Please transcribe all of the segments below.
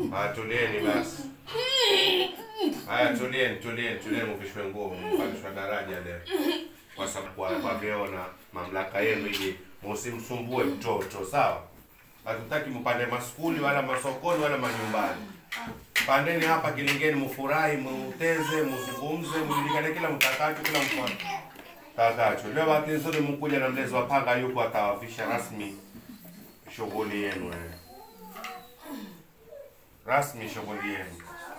Haya, tulieni basi. Haya, tulieni, tulieni, tulieni, mvishwe nguo, mpandishwa daraja leo, kwa sababu kwa kwa vyeo na mamlaka yenu, ili msimsumbue mtoto, sawa? Hatutaki mpande maskuli wala masokoni wala manyumbani. Pandeni hapa Kilingeni, mufurahi, muteze, muzungumze, mujulikane kila mtakacho, kila mfano takacho. Leo bahati nzuri mkuja na mlezi wa panga yuko atawafisha rasmi shughuli yenu eh. rasmi shughuli yenu.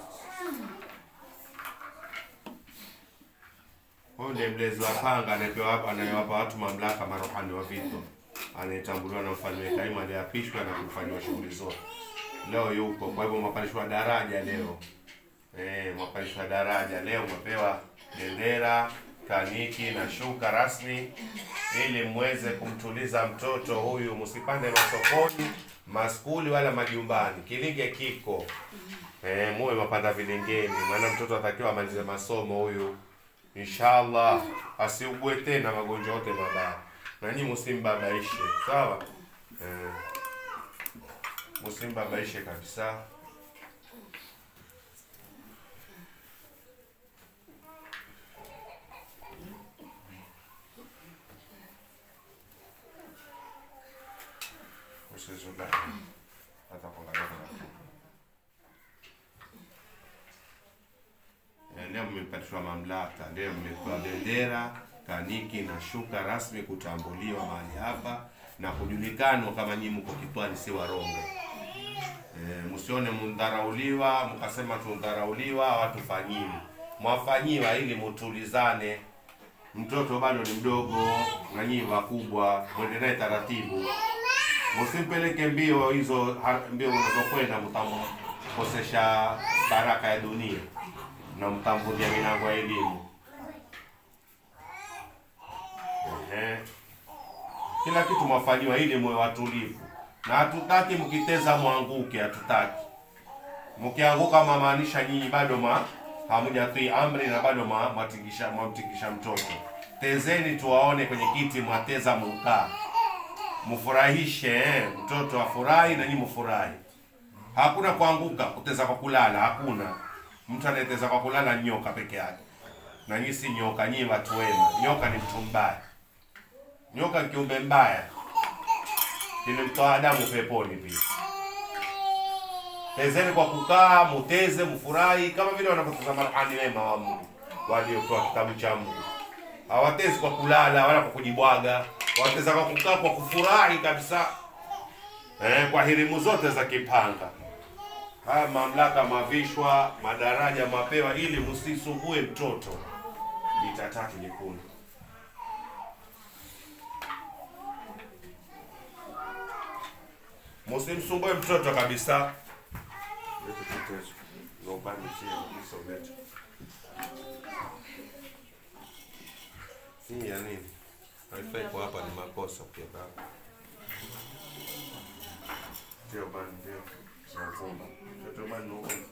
Huyu ndiye mlezi wa panga anayepewa hapa, anayewapa watu mamlaka marohani wa vito, anayetambuliwa na mfalme Kaimu aliyeapishwa na kufanyiwa shughuli zote. Leo yupo, kwa hivyo mwapandishwa daraja leo. Eh, mwapandishwa daraja leo, mwapewa bendera, kaniki na shuka rasmi ili mweze kumtuliza mtoto huyu, msipande masokoni, maskuli wala majumbani. Kilinge kiko eh, muwe mapanda vilingeni, maana mtoto atakiwa amalize masomo huyu, inshallah asiugue tena magonjwa yote mabaya, na nyinyi msimbabaishe, sawa eh, msimbabaishe kabisa. Usizubae. Hata kuangalia kuna- Eh, Leo mmepatishwa mamlaka, leo mmepewa bendera, kaniki na shuka rasmi kutambuliwa mahali hapa na kujulikanwa kama nyinyi mko Kitwani, si Warongo. E, msione mndharauliwa mkasema tundharauliwa, watufanyiwi, mwafanyiwa ili mutulizane. Mtoto bado ni mdogo na nyinyi wakubwa, mwende naye taratibu msimpeleke mbio hizo ha- mbio unazokwenda mtamkosesha baraka ya dunia na mtamvunjia milango ya elimu. Ehe. Kila kitu mwafanyiwa ili muwe watulivu, na hatutaki mkiteza mwanguke, hatutaki mkianguka, mamaanisha nyinyi bado ma hamujatii amri na bado ma- mwatingisha mwamtingisha mtoto. Tezeni tuwaone kwenye kiti, mwateza mukaa mfurahishe eh, mtoto afurahi na nyinyi mfurahi. Hakuna kuanguka, kuteza kwa kulala, hakuna. Mtu anayeteza kwa kulala ni nyoka peke yake, na nyinyi si nyoka, nyinyi watu wema. Nyoka ni mtu mbaya, nyoka ni kiumbe mbaya, kilimtoa Adamu peponi pia. Tezeni kwa kukaa, muteze, mfurahi kama vile wanavyoteza marhani wema wa Mungu waliotoa kitabu cha Mungu hawatezi kwa kulala wala kwa kujibwaga, wateza kwa kukaa kwa kufurahi kabisa eh, kwa hirimu zote za kipanga. Haya mamlaka mavishwa, madaraja mapewa, ili msisumbue mtoto. Mita tatu nyekundu. Msimsumbue mtoto kabisa. Lete kitezo. Ndio upande chini, kabisa ulete. Hii ya nini? Haifai kwa hapa ni makosa pia baba. Ndio bana ndio. Tunafumba. Mtoto bana ni huko.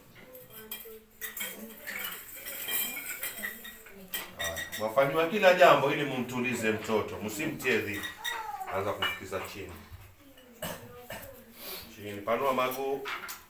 Mwafanyiwa kila jambo ili mumtulize mtoto, msimtie dhiki. Anza kumfikiza chini. Chini, panua maguu.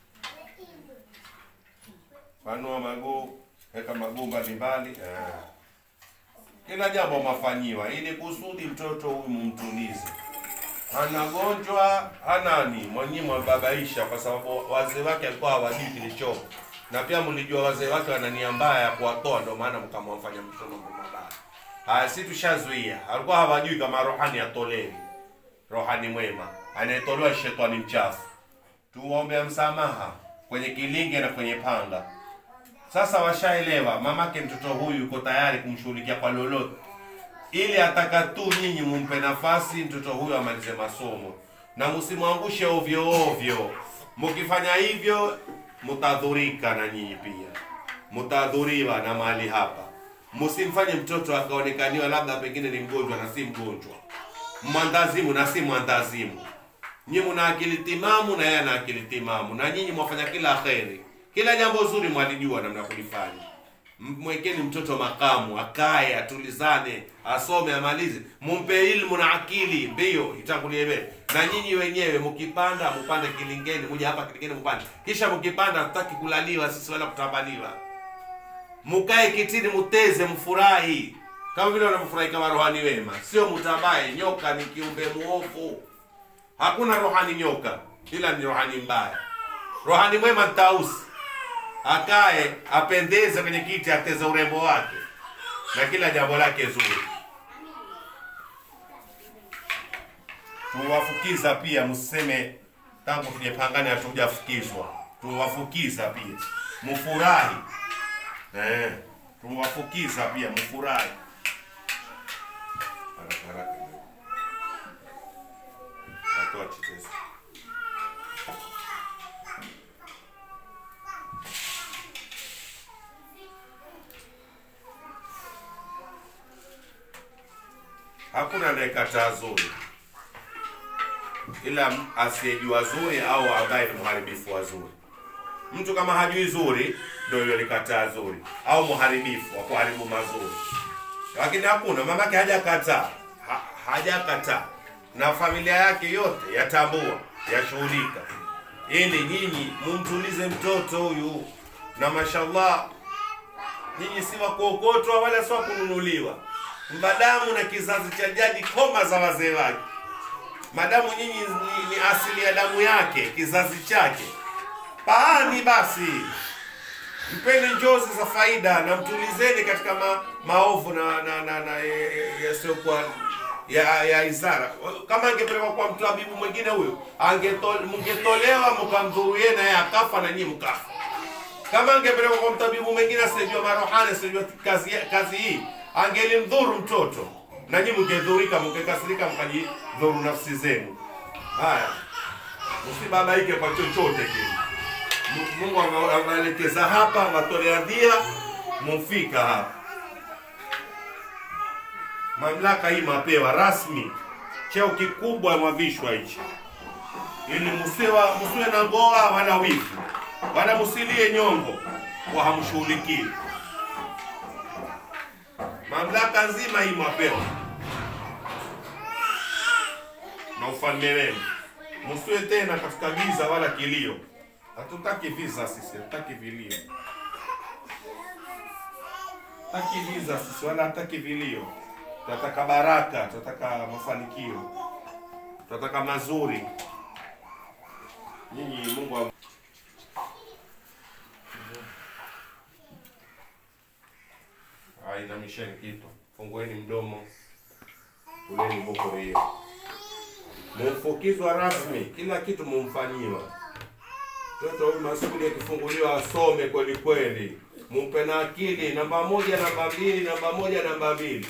Panua maguu, weka maguu mbalimbali. Eh kila jambo mafanyiwa ili kusudi mtoto huyu mumtulize. Hana gonjwa hana ni mwenyewe mwababaisha, kwa sababu wazee wake alikuwa hawajui kilichopo, na pia mlijua wazee wake wana nia mbaya ya kuwatoa, ndio maana mkamwafanya mtoto mambo mabaya. Haya, si tushazuia, alikuwa hawajui kama rohani atolewi, rohani mwema anayetolewa shetani mchafu. Tuombe msamaha kwenye kilinge na kwenye panga. Sasa washaelewa, mamake mtoto huyu yuko tayari kumshughulikia kwa lolote, ili ataka tu nyinyi mumpe nafasi mtoto huyu amalize masomo, na msimwangushe ovyo ovyo. Mkifanya hivyo, mtadhurika na nyinyi pia, mtadhuriwa na mahali hapa. Msimfanye mtoto akaonekaniwa labda pengine ni mgonjwa na si mgonjwa, mwandazimu na si mwandazimu. Nyinyi mna akili timamu na yeye ana akili timamu, na nyinyi mwafanya kila kheri, kila jambo zuri mwalijua namna kulifanya. mwekeni mtoto makamu akae atulizane asome amalize mumpe ilmu na akili mbio itangulie mbele na nyinyi wenyewe mkipanda mupande kilingeni muja hapa kilingeni mupande kisha mkipanda tutaki kulaliwa sisi wala kutambaliwa mukae kitini muteze mfurahi kama vile wanavyofurahi kama rohani wema sio mutambaye nyoka ni kiumbe muovu hakuna rohani nyoka ila ni rohani mbaya rohani mwema ni tausi akae apendeze kwenye kiti ateze urembo wake na kila jambo lake zuri tuwafukiza pia msiseme tangu tujapangana hatujafukizwa tuwafukiza pia mfurahi eh, tuwafukiza pia mfurahi haraka haraka watoa chitesi hakuna anayekataa zuri ila asiyejua zuri au ambaye ni mharibifu wa zuri mtu kama hajui zuri ndio yule likataa zuri au mharibifu wa kuharibu mazuri lakini hakuna mamake hajakataa ha, hajakataa na familia yake yote yatambua yashughulika ili nyinyi mumtulize mtoto huyu na mashallah nyinyi si wa kuokotwa wala si wa kununuliwa madamu na kizazi cha jadi koma za wazee wake madamu nyinyi ni, ni asili ya damu yake kizazi chake paani basi mpeni njozi za faida na mtulizeni katika ma, maovu na na na, na yasiyokuwa ya, ya izara kama angepelekwa kwa mtabibu mwingine huyo angetol, mngetolewa mkamdhuru yeye naye akafa na nyinyi mkafa kama angepelekwa kwa mtabibu mwingine asiyejua marohani asiyejua kazi, kazi hii angelimdhuru mtoto na nyinyi mngedhurika mngekasirika mkajidhuru nafsi zenu haya msibabaike kwa chochote kile mungu ameelekeza hapa ametolea dhia mufika hapa mamlaka hii mapewa rasmi cheo kikubwa mwavishwa hichi ili musiwa musiwe na ngoa wala wivu wala musilie nyongo kwa hamshughulikii mamlaka nzima hii mwapewa na ufalme wenu musiwe tena katika giza wala kilio hatutaki visa sisi hatutaki vilio hataki visa sisi wala hataki vilio tunataka baraka tunataka mafanikio tunataka mazuri nyinyi mungu wa... ainamisheni kitu fungueni mdomo uleni boko hiyo mumfukizwa rasmi kila kitu mumfanyiwa mtoto huyu masudi akifunguliwa asome kweli kweli mumpe na akili namba moja namba mbili namba moja namba mbili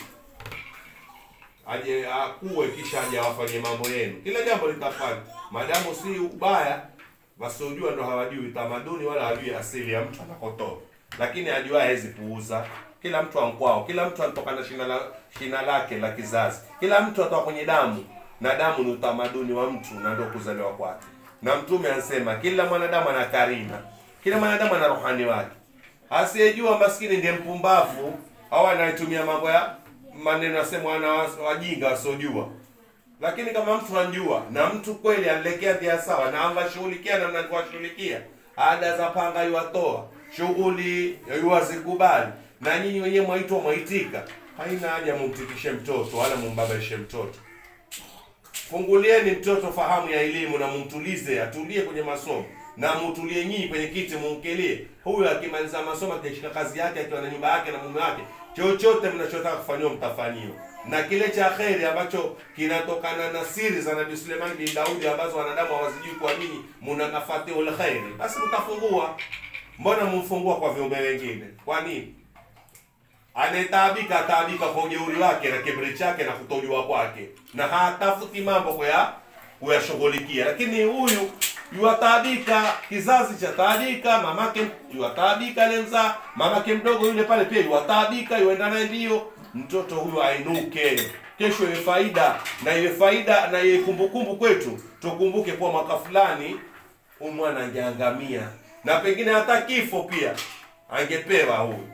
aje akuwe kisha aje awafanye mambo yenu kila jambo litafanya madamu si ubaya wasiojua ndo hawajui tamaduni wala hawajui asili ya mtu anakotoka lakini ajua hawezi puuza kila mtu amkwao kila mtu anatoka na shina, la, shina lake la kizazi kila mtu atoka kwenye damu na damu ni utamaduni wa mtu na ndio kuzaliwa kwake na mtume anasema kila mwanadamu ana karina kila mwanadamu ana rohani wake asiyejua maskini ndiye mpumbavu au anayetumia mambo ya maneno yasemwa na wajinga wasiojua lakini kama mtu anjua na mtu kweli anlekea dhia sawa na amvashughulikia na mnakuwashughulikia ada za panga yuwatoa shughuli yuwazikubali na nyinyi wenyewe mwaitwa mwaitika haina haja mumtikishe mtoto wala mumbabaishe mtoto fungulieni mtoto fahamu ya elimu na mumtulize atulie kwenye masomo na mutulie nyinyi kwenye kiti mumkelie huyu akimaliza masomo akishika kazi yake akiwa na nyumba yake na mume wake chochote mnachotaka kufanyiwa mtafanyiwa na kile cha kheri ambacho kinatokana na siri za nabii suleiman bin daudi ambazo wanadamu hawazijui kwa nini muna mafatihul kheri basi mtafungua mbona mumfungua kwa viumbe wengine kwa nini anayetaabika ataabika kwa ujeuri wake na kiburi chake na kutojua kwake na hatafuti mambo kuya kuyashughulikia lakini huyu yuwataabika kizazi cha taabika mamake yuwataabika lemza mamake mdogo yule pale pia yuwataabika yuenda naye mbio mtoto huyu ainuke kesho iwe faida na iwe faida na iwe kumbukumbu kwetu tukumbuke kuwa mwaka fulani huyu mwana angeangamia na pengine hata kifo pia angepewa huyu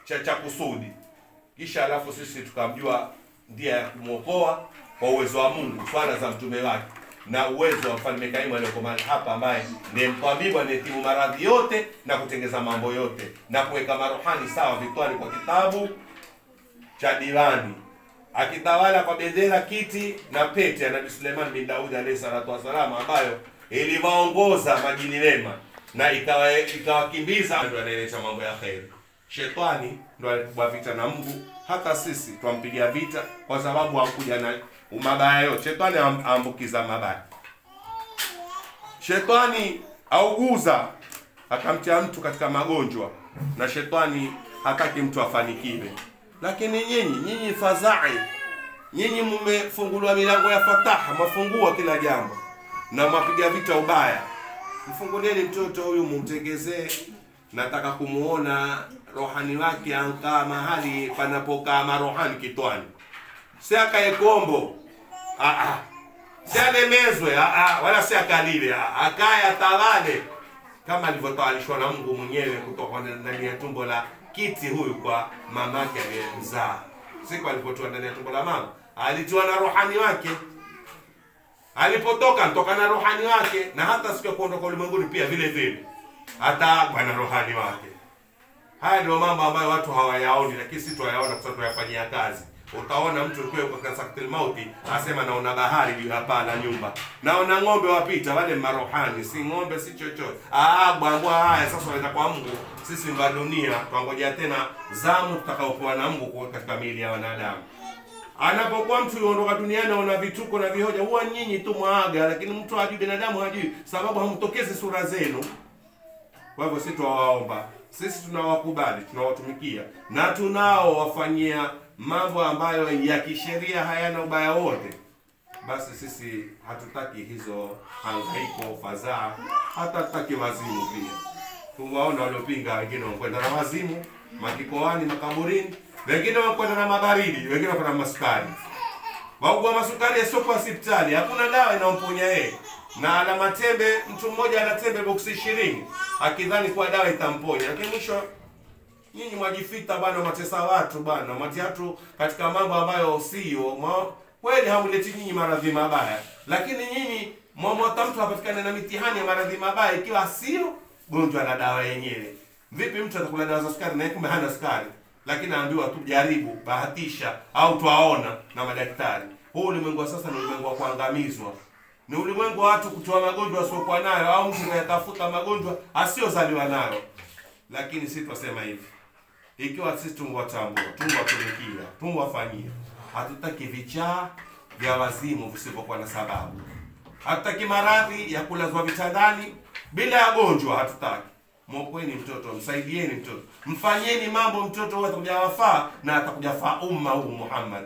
cha cha kusudi kisha alafu sisi tukamjua ndia ya kumwokoa kwa uwezo wa Mungu, swala za mtume wake na uwezo wa mfalme Kaimu aliyoko mahali hapa, ambaye ndiye mtabibu anayetibu maradhi yote na kutengeza mambo yote na kuweka marohani sawa vitwani kwa kitabu cha diwani, akitawala kwa bendera, kiti na pete ya Nabii Suleiman bin Daudi alayhi salatu wassalam, ambayo iliwaongoza majini wema na ikawa ikawakimbiza, ndo anaeleta mambo ya kheri. Shetani ndo alipigwa vita na Mungu, hata sisi twampigia vita kwa sababu hakuja na mabaya yote. Shetani am- aambukiza mabaya. Shetani auguza akamtia mtu katika magonjwa, na shetani hataki mtu afanikiwe. Lakini nyinyi nyinyi fadhai, nyinyi mmefunguliwa milango ya fataha, mwafungua kila jambo na mwapiga vita ubaya. Mfungulieni mtoto huyu, mumtegezee. Nataka kumuona rohani wake ankaa mahali panapokaa marohani kitwani, si akae kombo Ah, ah. si alemezwe ah, ah, wala si akalile ah, akaye atawale kama alivyotawalishwa na Mungu mwenyewe kutoka ndani ya tumbo la kiti huyu kwa mamake aliyemzaa. Siku alipotoa ndani ya tumbo la mama alitiwa na rohani wake, alipotoka ntoka na rohani wake, na hata siku ya kuondoka ulimwenguni pia vile vile ataagwa na rohani wake. Haya ndio mambo ambayo watu hawayaoni, lakini sisi tunayaona kwa sababu tunayafanyia kazi. Utaona mtu ukiwa kwa saktil mauti asema naona bahari juu ya paa la nyumba, naona ng'ombe wapita, wale marohani, si ng'ombe si chochote. Ah, bwambwa haya sasa wanaenda kwa Mungu. Sisi mba dunia twangojea tena zamu tutakaopewa na Mungu kwa katika miili ya wanadamu. Anapokuwa mtu yuondoka duniani ana vituko na vihoja, huwa nyinyi tu mwaaga, lakini mtu hajui, binadamu hajui, sababu hamtokezi sura zenu. Kwa hivyo sisi tuwaomba, sisi tunawakubali, tunawatumikia na tunaowafanyia mambo ambayo ya kisheria hayana ubaya wote, basi sisi hatutaki hizo hangaiko, fadhaa, hata hatutaki wazimu pia. Tuwaona waliopinga, wengine wakwenda na wazimu makikoani, makaburini, wengine wakwenda na mabaridi, wengine wakwenda na masukari waugua masukari yasiokuwa hospitali, hakuna dawa inayomponya yeye, na ana matembe, mtu mmoja ana tembe boksi ishirini akidhani kuwa dawa itamponya, lakini mwisho nyinyi mwajifita bwana, mwatesa watu bwana, mwatia watu katika mambo ambayo sio mwa- kweli. Hamleti nyinyi maradhi mabaya, lakini nyinyi mwamwata mtu apatikane na mitihani ya maradhi mabaya ikiwa sio gonjwa la dawa yenyewe. Vipi mtu atakula dawa za sukari na yeye kumbe hana sukari, lakini anaambiwa tu jaribu, bahatisha, au twaona na madaktari. Huu ulimwengu wa sasa ni ulimwengu wa kuangamizwa, ni ulimwengu wa watu kutoa magonjwa asiokuwa nayo, au mtu kuyatafuta magonjwa asiyozaliwa nayo. Lakini si twasema hivi ikiwa sisi tungwatambua tungwatumikia tungwafanyia, hatutaki vichaa vya wazimu visivyokuwa na sababu, hatutaki maradhi ya kulazwa vitandani bila ya gonjwa, hatutaki. Mwokoeni mtoto, msaidieni mtoto, mfanyeni mambo mtoto huyo atakuja wafaa na atakuja faa umma huu Muhammad.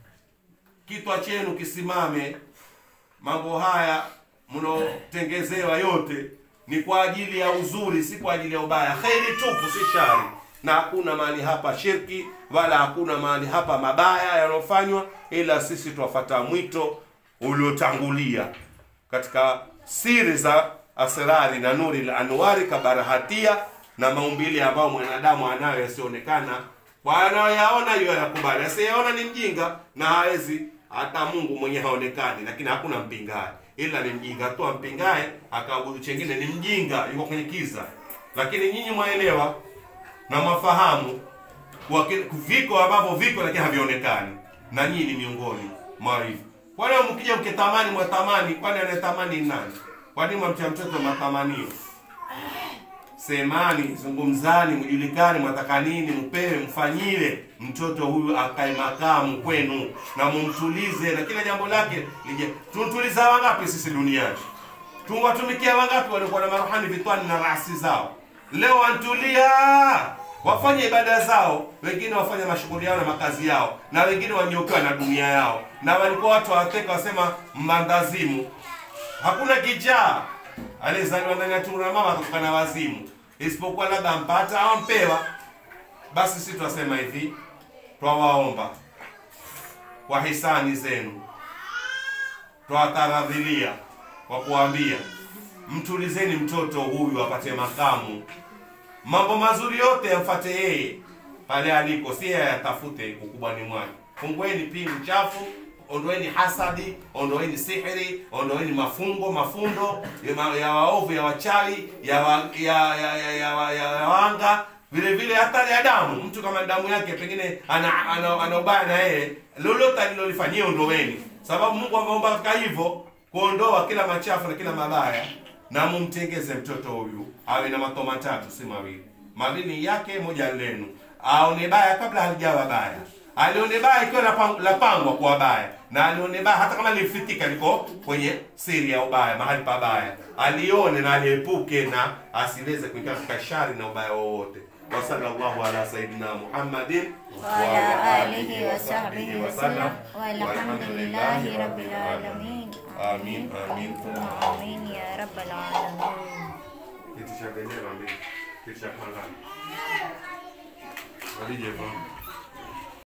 Kitwa chenu kisimame. Mambo haya mnaotengezewa yote ni kwa ajili ya uzuri, si kwa ajili ya ubaya. Kheri tupu, si shari, na hakuna mahali hapa shirki wala hakuna mahali hapa mabaya yanayofanywa, ila sisi twafata mwito uliotangulia katika siri za asrari na nuri la anwari kabarahatia na maumbile ambayo mwanadamu anayo yasionekana kwa anayoyaona hiyo yanakubali, asiyeona ni mjinga na hawezi hata Mungu mwenye haonekani, lakini hakuna mpingaye, ila ni mjinga tu ampingaye akaabudu chengine, ni mjinga, yuko kwenye kiza. Lakini nyinyi mwaelewa na mwafahamu kwa ki- viko ambavyo viko lakini havionekani, na nyinyi ni miongoni mwa hivyo. Kwani mkija mkitamani mwatamani, kwani anayetamani ni nani? Kwani mwamtia mtoto matamanio? Semani, zungumzani, mjulikane, mwataka nini, mpewe, mfanyile mtoto huyu akae makamu kwenu na mumtulize, na kila jambo lake lije. Tuntuliza wangapi sisi duniani? Tuwatumikia wangapi walikuwa na maruhani vitwani na rasi zao? Leo wantulia, wafanye ibada zao, wengine wafanye mashughuli yao na makazi yao, na wengine wanyokewa na dunia yao, na walikuwa watu wateka wasema mmandazimu hakuna kichaa aliyezaliwa ndani ya tumbo la mama akatoka na wazimu, isipokuwa labda ampata au ampewa. Basi sisi twasema hivi, twawaomba kwa hisani zenu, twataradhilia kwa kuambia mtulizeni mtoto huyu apate makamu, mambo mazuri yote yamfate yeye, pale aliko, si yeye atafute ukubwani mwake. Fungueni pii mchafu, ondoeni hasadi, ondoeni sihiri, ondoeni mafungo, mafundo ya, ma- ya waovu, ya wachawi, ya, wa, ya, ya, ya, ya, ya, ya, ya wanga vile vile hata ya damu. Mtu kama damu yake pengine ana ana, ana ubaya na yeye, lolote alilolifanyia ondoweni, sababu Mungu ameomba katika hivyo kuondoa kila machafu na kila mabaya, na mumtengeze mtoto huyu awe na mato matatu, si mawili. Mawili yake, moja lenu, aone baya kabla halijawa baya, alione baya ikiwa lapang- lapangwa kuwa baya, na alione baya hata kama lifitika liko kwenye siri ya ubaya, mahali pabaya, alione na aliepuke na asiweze kuingia katika shari na ubaya wowote. wa sallallahu ala sayidina Muhammadin وعلى آله وصحبه وسلم والحمد لله رب العالمين Amin, amin. ثم آمين يا رب العالمين Kitu cha bendera mbili, kitu cha pangani. Walije bwana.